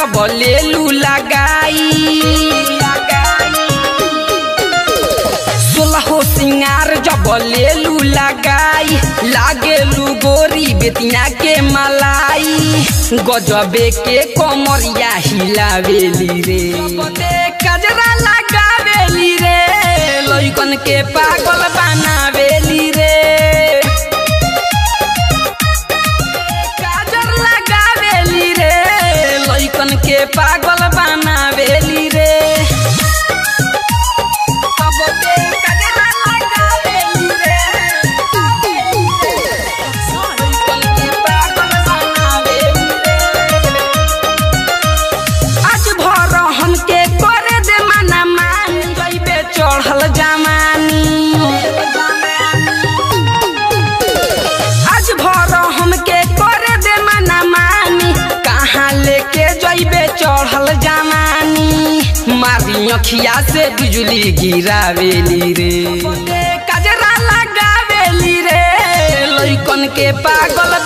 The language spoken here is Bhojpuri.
जब लेलू लगाई सोलहो सिंगार जब लेलू लगाई लागेलू गोरी बेतिया के मलाई गजबे के कमरिया हिलावेली रे कजरा लगावेली रे लइकन के पागल बनावेली रे काजर लगावेली रे लइकन के पागल बनावेली रे अब के काजर लगावेली रे लइकन के पागल बनावेली रे आज भर हमके करे दे मना मान जइबे चढ़ल जमानी आज भर हमके करे दे मना मानी कहाँ लेके जइबे चढ़ल जमानी मारी अखिया से बिजली गिरावेली रे कजरा लगावेली रे लइकन के पागल